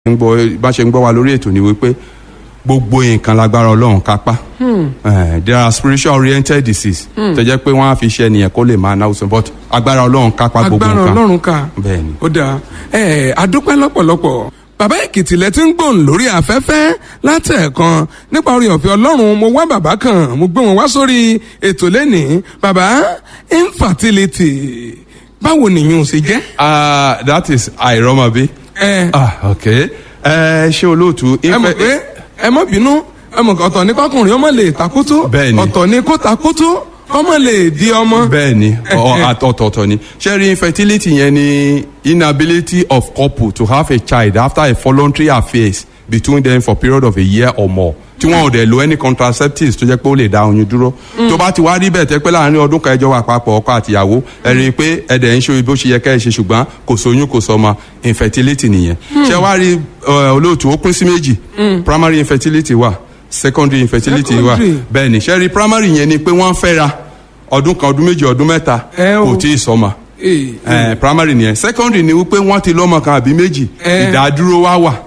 ń gbọ́ bá ṣe ń gbọ́ wa lórí ètò ni wípé gbogbo nǹkan lágbára ọlọ́run kápá Eh, there are spiritual oriented disease tó jẹ́ pé wọ́n á fi ṣe ẹnìyẹn kó lè máa náwó sọ but agbára ọlọ́run kápá gbogbo agbára nǹkan ọlọ́run ká bẹ́ẹ̀ ni. ó dáa ẹ adúpẹ́ lọ́pọ̀lọpọ̀ bàbá èkìtì lẹ ti ń gbòòn lórí afẹ́fẹ́ látẹ̀ẹ̀kan nípa orí ọ̀fẹ́ ọlọ́run mo wá bàbá kan mo gbé wọn wá sórí ètò lẹ́nìí bàbá infertility báwo nìyẹn ò ṣe jẹ́. Ah, that is àìrọ́mọbí. ẹ ah ok ẹ ṣé olóòtú. ẹ mọ̀ pé ẹ mọ̀ bínú ẹ mọ̀ ọ̀tọ̀ ní kọkùnrin ọmọ lè takútú Bẹ́ẹ̀ ni. ọ̀tọ̀ ní kó takútú ọmọ lè di ọmọ. bẹ́ẹ̀ ni ọ- ọ̀tọ̀ọ̀tọ̀ ni ṣẹ́rí infertility yẹn ni inability of couple to have a child after a voluntary affairs between them for period of a year or more tí wọn ò dẹ̀ lo any contraceptives tó jẹ́ pé ó lè dá oyún dúró tó bá ti wá rí bẹ́ẹ̀ tẹ́ pé láàrin ọdún kan ẹjọ́ wà papọ̀ ọkọ àtìyàwó ẹ rí i pé ẹ̀dẹ̀ ń ṣe bó ṣe yẹ ká ẹ ṣe ṣùgbọ́n kò sóyún kò sọmọ infertility nìyẹn ṣé wá rí ẹ, olóòtú ó pín sí méjì primary infertility wà secondary infertility wà Secondary. bẹ́ẹ̀ ni ṣé rí primary yẹn ni pé wọ́n fẹ́ra ọdún kan ọdún méjì ọdún mẹ́ta Ẹ o. kò tí ì sọmọ Ee, ẹ primary nìyẹn secondary ni wípé wọ́n ti lọ́mọ kan àbí méjì Ẹ. ìdádúró wá wà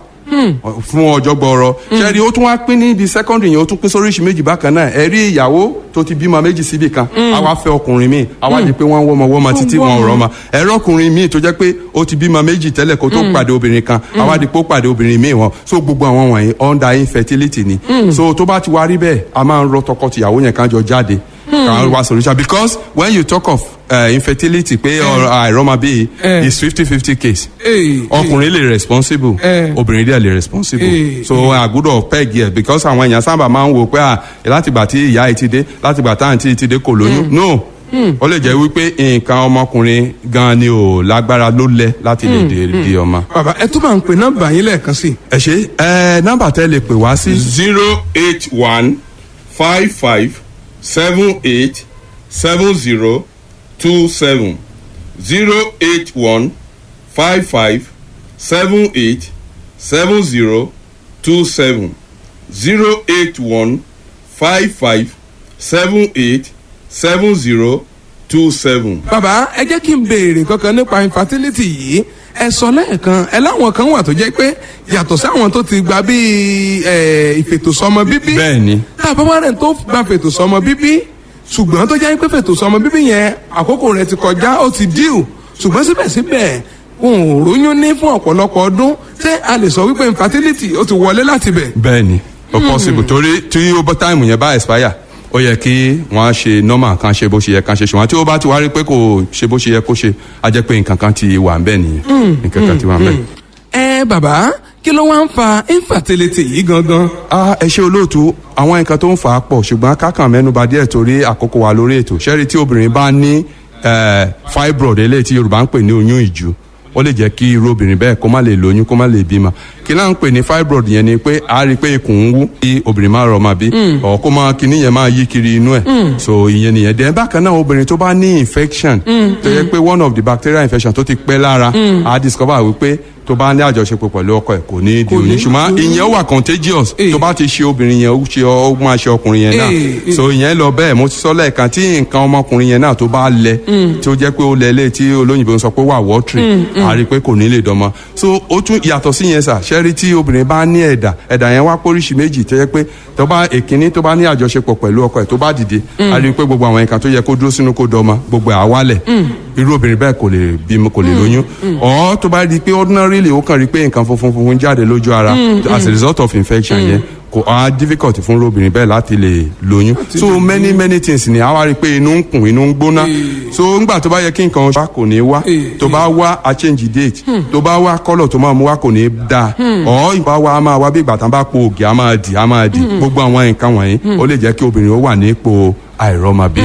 fún ọjọ́ gbọ́rọ̀ ṣẹ́ni ó tún wá pín níbi secondary yẹn ó tún pín sóríṣi méjì bákan náà ẹ rí ìyàwó tó ti bímọ méjì síbì kan àwa fẹ́ ọkùnrin míì àwa di pé wọ́n ń wọ́mọ wọ́mọ títí wọn ò rọ́mọ ẹ̀rọ ọkùnrin míì tó jẹ́ pé ó ti bímọ méjì tẹ́lẹ̀ kó tó pàdé obìnrin kan àwa di pé ó pàdé obìnrin míì wọn so gbogbo àwọn wọ̀nyí under infertility ni so tó bá ti wá rí bẹ́ẹ̀ a máa ń rọ tọkọtìyàwó yẹn kan jọ jáde kan wá solution because when you talk of uh, infertility pé ọ̀rọ̀ àìrọ́mọbí Eh. is fifty fifty case ee, ọkùnrin lè responsible Eh. obìnrin dẹ̀ lè responsible Eh, so àgùdọ̀ peg yẹ because àwọn èèyàn sábà máa ń wò pé à látìgbà tí ìyá yìí ti dé látìgbà tá àǹtí yìí ti dé kò lóyún no ó lè jẹ́ wípé nǹkan ọmọkùnrin gan ni ò lágbára ló lẹ láti lè dè di ọmọ. bàbá ẹ tún máa ń pè nọ́mbà yín lẹ́ẹ̀kan sí i. ẹ ṣe ẹ nọ́mbà tẹ́ lè pè wá sí. zero eight one five five seven eight seven zero two seven zero eight one five five seven eight seven zero two seven zero eight one five five seven eight seven zero two seven. bàbá ẹ jẹ́ kí n béèrè kankan nípa infertility yìí ẹ sọ lẹ́ẹ̀kan ẹ láwọn kan wà tó jẹ́ pé yàtọ̀ sáwọn tó ti gba bíi ẹ, ìfètòsọ́mọ bíbí bẹ́ẹ̀ ni tá a bá wá rẹ̀ tó gba fètòsọ́mọ bíbí ṣùgbọ́n tó jẹ́ pé fètòsọ́mọ bíbí yẹn àkókò rẹ̀ ti kọjá ó ti díù ṣùgbọ́n síbẹ̀síbẹ̀ wọn ò róyún ní fún ọ̀pọ̀lọpọ̀ ọdún ṣé a lè sọ wípé infertility ó ti wọlé láti bẹ̀. bẹ́ẹ̀ ni ó possible torí tí ó bá táìmù yẹn bá expire ó yẹ kí wọ́n á ṣe normal kan ṣe bó ṣe yẹ kan ṣe ṣùgbọ́n tí ó bá ti wá rí pé kò ṣe bó ṣe yẹ kó ṣe á jẹ́ pé nǹkan kan ti wà ń bẹ̀ nìyẹn nǹkan kan ti wà ń bẹ̀. ẹ bàbá kí ló wá ń fa infertility yìí gangan. Ah, ẹ ṣe olóòtú àwọn nǹkan tó ń fà á pọ̀ ṣùgbọ́n kákan mẹ́nuba díẹ̀ torí àkókò wa lórí ètò ṣẹ́rí tí obìnrin bá ní eh, fibroid eléyìí tí yorùbá ń pè ní oyún ìju ó lè jẹ́ kí irú obìnrin bẹ́ẹ̀ kó má lè lóyún kó má lè bímọ kí náà ń pè ní fibroid yẹn ni pé a rí i pé ikùn ń wú kí obìnrin máa rọ̀ máa bí ọ̀ kó máa kíní yẹn máa yí kiri inú ẹ̀ so ìyẹn nìyẹn dẹ̀ bákan náà obìnrin tó bá ní infection tó yẹ pé one of the bacterial infection tó ti pẹ́ lára a discover wípé tó bá ní àjọṣepọ̀ pẹ̀lú ọkọ ẹ̀ kò ní di Kò ní- oyún ṣùgbọ́n kò ní- ìyẹn ó wà contagious Eh. tó bá ti ṣe obìnrin yẹn ó ṣe ó máa ṣe ọkùnrin yẹn náà Eh, eh. so ìyẹn lọ bẹ́ẹ̀ mo ti sọ lẹ́ẹ̀kan tí nǹkan ọmọkùnrin yẹn náà tó bá lẹ tí ó jẹ́ pé ó lẹ lé tí olóyìnbó ń sọ pé wà wọ́tìrì a rí i pé kò ní lè dánmọ́ so ó tún yàtọ̀ sí yẹn sà ṣẹ́rí tí obìnrin bá ní ẹ̀dà ẹ̀dà yẹn wá póríṣi méjì tó yẹ pé tó bá èkíní tó bá ní àjọṣepọ̀ pẹ̀lú ọkọ ẹ̀ tó bá dìde a rí i pé gbogbo àwọn nǹkan tó yẹ kó dúró sínú kó dọ́mọ gbogbo ẹ̀ á wálẹ̀ irú obìnrin bẹ́ẹ̀ kò lè bímọ kò lè lóyún ọ̀ tó bá rí i pé ordinarily ó kàn rí i pé nǹkan funfun funfun jáde lójú ara as a result of infection yẹn kò á difficult fún obìnrin bẹ́ẹ̀ láti lè lóyún so many many things ni a wá rí i pé inú ń kùn inú ń gbóná so ńgbà tó bá yẹ kí nǹkan wá kò ní wá Eh, tó bá wá a change date tó bá wá colour tó máa mú wá kò ní da ọ̀ ìgbà wa a máa wá bí ìgbà tán bá po ògì a máa dì a máa dì gbogbo àwọn nǹkan wọ̀nyí ó lè jẹ́ kí obìnrin ó wà ní ipò àìrọ́mọbí.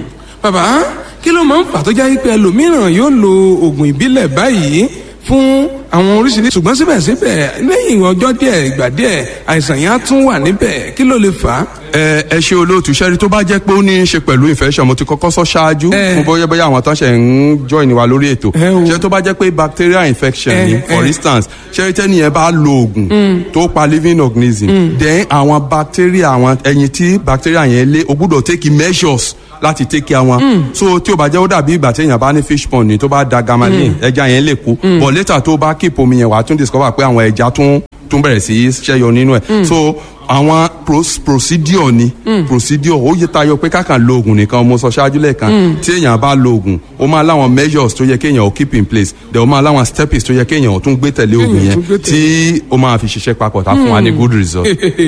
bàbá kí ló máa ń fà tó jẹ́ pé ẹlòmíràn yóò lo oògùn ìbílẹ̀ báyìí fún àwọn oríṣiríṣi ṣùgbọ́n síbẹ̀síbẹ̀ lẹ́yìn ọjọ́ díẹ̀ ìgbà díẹ̀ àìsàn yẹn á tún wà níbẹ̀ kí ló lè fà á. ẹ ẹ ṣe olóòtú ṣẹ́rí tó bá jẹ́ pé ó ní í ṣe pẹ̀lú infection mo ti kọ́kọ́ sọ ṣáájú Eh. fún bóyá bóyá àwọn tó ń ṣe ń join wa lórí ètò Eh o. ṣé tó bá jẹ́ pé bacterial infection Eh, ni eh. for instance ṣẹ́rí tẹ́niyẹn bá lo oògùn tó pa living organism then àwọn bacteria àwọn ẹyin tí bacteria yẹn lé o gbúdọ̀ take measures láti take care wọn so tí o bá jẹ́ ó dàbí ìgbà téèyàn bá ní fish pond ni tó bá da gamalin ẹja yẹn lè kú but later tó bá keep omi yẹn wàá tún discover pé àwọn ẹja tún tún bẹ̀rẹ̀ sí í ṣẹ́yọ nínú ẹ̀ so àwọn pros- procedure ni procedure ó yẹ tayọ pé kákan lo oògùn nìkan mo sọ ṣáájú lẹ́ẹ̀kan tí èèyàn bá lo oògùn ó máa láwọn measures tó yẹ kéèyàn ó keep in place then ó máa láwọn steps tó yẹ kéèyàn ó tún gbé tẹ̀lé oògùn yẹn tún gbé tẹ̀lé. tí ó máa fi ṣiṣẹ́ papọ̀ tá fún wa ní good result.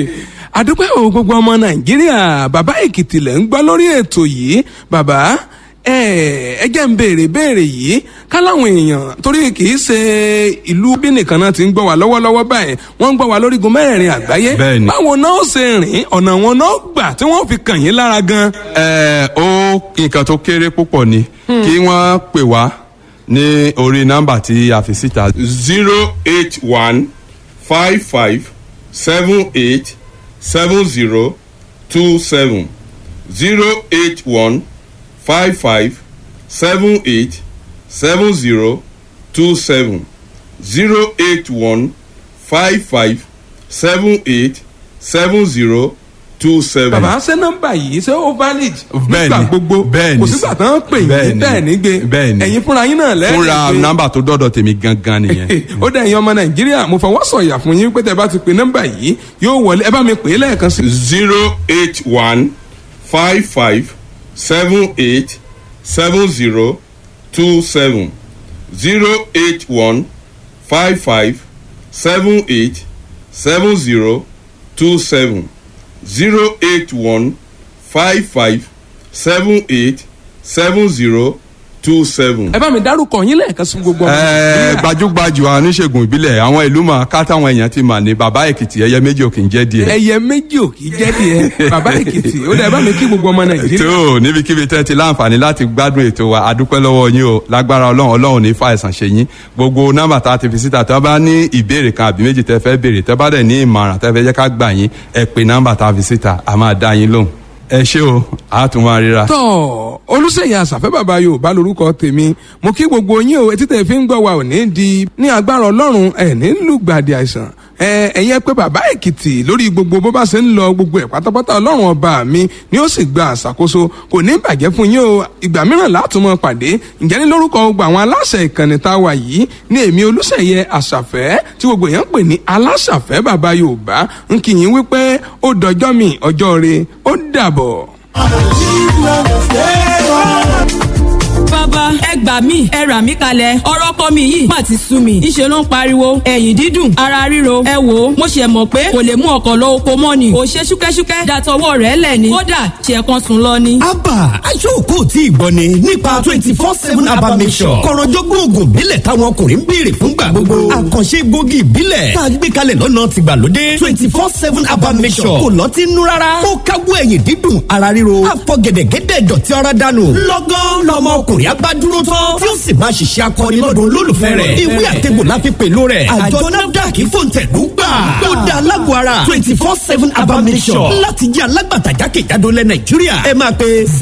àdúpẹ́ o gbogbo ọmọ nàìjíríà bàbá èkìtì lẹ̀ ń gbọ́ lórí ètò yìí bàbá ẹ ẹ jẹ́ ń béèrè béèrè yìí káláwọn èèyàn torí kì í ṣe ìlú bí nìkan náà ti ń gbọ́ wá lọ́wọ́lọ́wọ́ báyìí wọ́n ń gbọ́ wá lórígun mẹ́rẹ̀ẹ̀rin àgbáyé Bẹ́ẹ̀ni. báwo náà ó ṣe rìn ọ̀nà wọn náà gbà tí wọ́n fi kàn yín lára gan. ẹ ó nǹkan tó kéré púpọ̀ ni kí wọ́n pè wá ní orí nọ́mbà tí a fi síta. zero eight one five five seven eight seven zero two seven zero eight one five five seven eight seven zero two seven zero eight one five five seven eight seven zero two seven. bàbá ṣé nọ́mbà yìí ṣé ó valid Bẹ́ẹ̀ni, nígbà gbogbo bẹ́ẹ̀ni kò sígbà tán pè yín bẹ́ẹ̀ni, bẹ́ẹ̀ ní gbé bẹ́ẹ̀ni. ẹ̀yin fúnra yín náà lẹ́yìn fúnra nọ́mbà tó dọ́dọ̀ tèmi gangan nìyẹn. ó dẹ̀ ẹ̀yin ọmọ nàìjíríà mo fọwọ́ sọ̀yà fún yín pé tẹ́ bá ti pe nọ́mbà yìí yóò wọlé ẹ bá mi pè é lẹ́ẹ̀kan sí. zero eight one five five seven eight seven zero two seven zero eight one five five seven eight seven zero two seven zero eight one five five seven eight seven zero two seven. ẹ bá mi dárúkọ yín lẹ́ẹ̀kan sí gbogbo ọmọ Ẹ, nàìjíríà. gbajúgbajú oníṣègùn ìbílẹ̀ àwọn ìlú mọ̀ ká táwọn èèyàn ti mà ní bàbá èkìtì ẹyẹ méjì òkè ń jẹ́ díẹ̀. ẹyẹ méjì ò kì í jẹ́ tiẹ̀ bàbá èkìtì ó dẹ̀ ẹ bá mi kí gbogbo ọmọ nàìjíríà. tó níbikíbi tẹ́ ti láǹfààní láti gbádùn ètò wa adúpẹ́ lọ́wọ́ yín o lágbára ọlọ́run ọlọ́run ní fàìsàn ṣe yín gbogbo nọ́mbà tá a ti fi síta tẹ́ bá ní ìbéèrè kan àbí méjì tẹ́ fẹ́ béèrè tẹ́ bá dẹ̀ ní ìmọ̀ràn tẹ́ fẹ́ jẹ́ ká gbà yín ẹ pè nọ́mbà tá a fi síta a máa dá yín lóhùn ẹ ṣé o a tún máa ríra. tọ́ olùsèyí àṣàfẹ́ bàbá yorùbá lorúkọ tèmi mo kí gbogbo yín o etí tẹ̀ fi ń gbọ́ wa ò ní di ní agbára ọlọ́run ẹ̀ ní lùgbàdì àìsàn ẹ ẹ̀yin ẹ pé bàbá èkìtì lórí gbogbo bó bá ṣe ń lọ gbogbo ẹ̀ pátápátá ọlọ́run ọba mi ni ó sì gba àṣàkóso kò ní bàjẹ́ fún yín o ìgbà mìíràn látùmọ̀ pàdé ǹjẹ́ ní lórúkọ gbogbo àwọn aláṣẹ ìkànnì tá a wà yìí ní èmi olùsèyẹ àṣàfẹ́ tí gbogbo èèyàn ń pè ní aláṣàfẹ́ bàbá yorùbá ń kí yín wípé ó dọjọ́ mi ọjọ́ re ó dàbọ̀. bàbá ẹ gbà mí ẹ rà mí kalẹ̀ ọ̀rọ̀ ọkọ mi yìí má ti sú mi ìṣe ló ń pariwo ẹ̀yìn dídùn ara ríro ẹ wò ó mo ṣe mọ̀ pé kò lè mú ọkọ̀ lọ oko mọ́ ni ò ṣe ṣúkẹ́ṣúkẹ́ dàtọwọ́ rẹ̀ lẹ̀ ni kódà ṣe kan sùn lọ ni. abba aṣọ́kò tí ìgbọ́ ni nípa twenty four seven abba mission kọ̀rọ̀jọ́gbọ́n oògùn ìbílẹ̀ táwọn ọkùnrin ń béèrè fúngbà gbogbo àkànṣe egbògi ìbílẹ̀ tá a gbé kalẹ̀ lọ́nà tìgbàlódé twenty four seven abba mission kò lọ́tí nú rárá ó káwọ́ ẹ̀yìn dídùn ara ríro àfọ̀gẹ̀dẹ̀gẹ̀dẹ̀ dọ̀tí ara dànù lọ́gán lọmọ ọkùnrin agbádúró tán tí ó sì máa ṣiṣẹ́ akọni lọ́dún olólùfẹ́ rẹ̀ ìwé àtẹ̀gbò la fi pèlò rẹ̀ àjọ nafdac fòǹtẹ̀lú gbà ó dá alágbó ara twenty four seven abba mission láti jẹ́ alágbàtà jákèjádò lẹ́ nàìjíríà ẹ máa pe